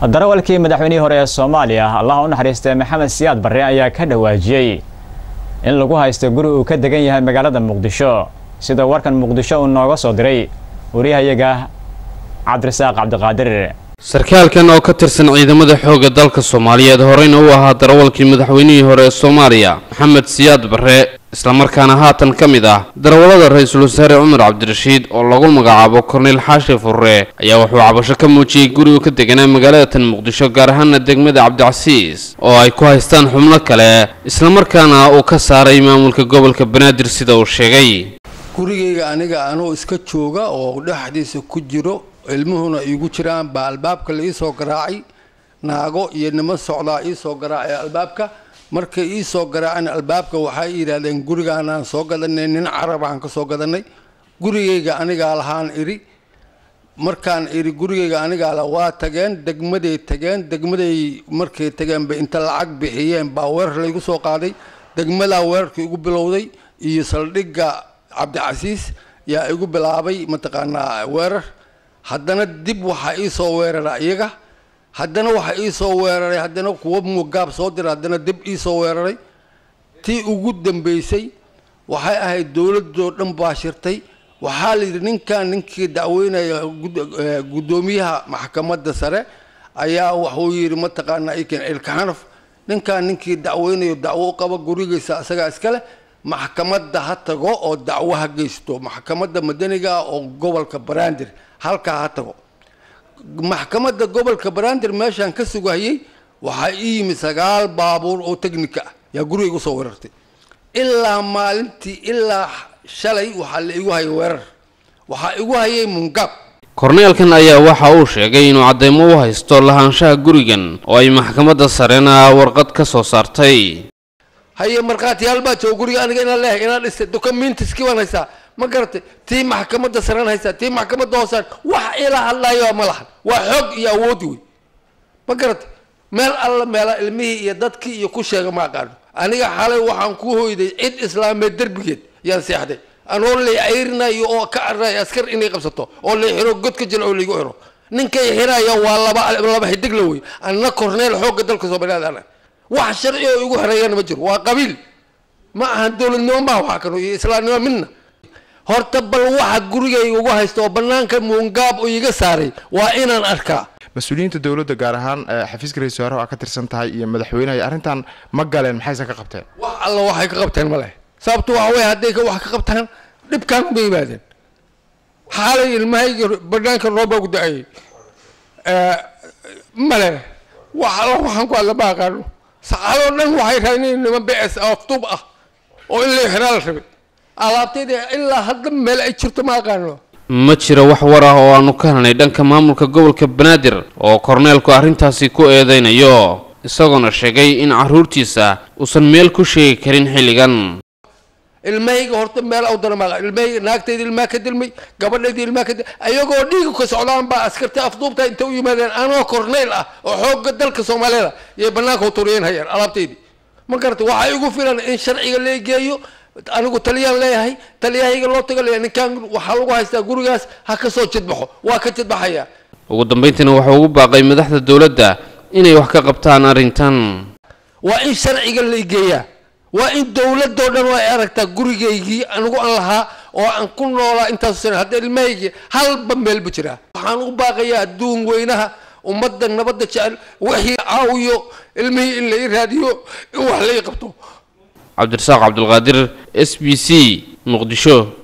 darawalkii madaxweynihii hore ee soomaaliya allaha u naxariistay maxamed siyaad barre ayaa ka dhawaajiyey in lagu haysto guri uu ka degan yahay magaalada muqdisho sida warkan muqdisho uu nooga soo diray wariyahayaga cabdirasaaq cabdiqaadir sarkaalkan oo ka tirsan ciidamada xoogga dalka soomaaliyeed horeyna u ahaa darawalkii madaxweynihii hore ee soomaaliya maxamed siyaad barre islamarkaana haatan ka mid ah darawallada ra-iisul wasaare cumar cabdirashiid oo lagu magacaabo korneyl xaashi furre ayaa wuxuu cabasho ka muujiyey gurigu ka deganaa magaalada tan muqdisho gaar ahaana degmada cabdicasiis oo ay ku haystaan xubno kale islamarkaana uu ka saaray maamulka gobolka banaadir sida uu sheegay gurigayga aniga anuu iska jooga oo dhexdiisa ku jiro ilmuhuna iigu jiraan baa albaabka la iisoo garaacay naago iyo niman socdaa iisoo garaacay albaabka markay iisoo garaaceen albaabka waxay yidhaahdeen gurigaanaan soo gadanay nin carab aan ka soo gadanay gurigayga anigaa lahaan idhi markaan idhi gurigayga anigaa la waa tageen degmaday tageen degmaday markay tageen bay inta lacag bixiyeen baa weerar laygu soo qaaday degmadaa weerarka igu bilowday iyo saldhigga cabdicasiis yaa igu bilaabay mataqaanaa weerar haddana dib waxaa iisoo weerara iyaga haddana waxaa iisoo weeraray haddana kuwa mugaab soo dira haddana dib iisoo weeraray tii ugu dambeysay waxay ahayd dowladoo dhan baa shirtay waxaa la yidhi ninkan ninkii dacweynaya guddoomiyaha maxkamadda sare ayaa wuxuu yidhi mataqaanaa ikan cilkaxanaf ninkan ninkii dacweynayo dacwo u qaba gurigiisa isagaa iskale maxkamadda ha tago oo dacwo ha geysto maxkamadda madaniga oo gobolka banaadir halkaa ha tago maxkamadda gobolka banaadir meeshaan ka sugahayey waxaa ii yimi sagaal baabuur oo teknika ah yaa guriga igu soo weerartay ilaa maalintii ilaa shalay waxaa la igu hayay weerar waxaa igu hayay mungaab korneelkan ayaa waxa uu sheegay inuu caddeymo u haysto lahaanshaha gurigan oo ay maxkamadda sarena warqad ka soo saartay haye markhaatiyaal baa jooga guriga aniga inaan leeyahay inaan dhistay documentskii baan haystaa ma garatay tii maxkamadda saraan haystaa tii maxkamadda hoosaan wax ilaa hadlaayo ma lahan waa xoog iyo awoodi wey ma garatay meel alla meela ilmihii iyo dadkii iyo ku sheega ma aqaano aniga xalay waxaan ku hoyday cid islaameed derbigeed yaan seexday anoo lay cayrinayo oo ka carray askar inay qabsato oo lay xiro godka jil oo laygu xiro ninkay xiraya waa laba laba xidig la wey anna korneel xoogga dalka soomaaliyeed ana wax sharci oo igu xereeyana ma jiro waa qabiil ma ahan dowladnimo maa waxa kano iyo islaamnimo midna horta bal waxa gurigayga ugu haysta oo banaanka muungaab oo iga saaray waa inaan arkaa mas-uuliyiinta dowladda gaar ahaan xafiiska ra-isul wasaaraha aa ka tirsan tahay iyo madaxweynaha arrintan ma galeen maxayse ka qabteen wax alla waxay ka qabteen ma leh sababto waxa wey hadday wax ka qabtaan dhibkaan uma yimaadeen xaalay ilmahayga banaanka roobbaa ku da-ayay male wax alla waxaan ku hadla ma aqaano saxaadoo dhan waxay raadinayn niman bs aftub ah oo in lay xiraa la rabay alaabtayda ilaa hadda meel ay jirto ma aqaano ma jiro wax war ah oo aanu ka helnay dhanka maamulka gobolka banaadir oo korneelku arrintaasi ku eedeynayo isagoona sheegay in carruurtiisa uusan meel ku sheegi karin xilligan ilmahayga horta meel aw dana maaqa ilmahayga naagtayda ilmaa ka dilmay gabadhayda ilmaa ka dil ayagoo dhiiga ka socdaan baa askarta afduubta inta u yimaadeen anoo korneyl ah oo xoogga dalka soomaaliyeed ah yay banaanka uturiyeen hayeen alaabtaydii ma garatay waxaa igu filan in sharciga lee geeyo anigu taliyaan leeyahay taliyahayga loo taga leeyahay ninkaan waxaa lagu haystaa gurigaas ha ka soo jidbaxo waa ka jidbaxaya ugu dambayntiina wuxuu ugu baaqay madaxda dowladda inay wax ka qabtaan arrintan waa in sharciga la geeyaa waa in dowladoo dhan ay aragtaa gurigaygii anigu aan lahaa oo aan ku noolaa intaasu sana hadda ilmahaygii halba meelba jiraa waxaan u baaqayaa adduun weynaha ummadda nabadda jecel wixii caawiyo ilmihii in lai raadiyo in wax lai qabto cabdirasaaq cabdulqaadir s b c muqdisho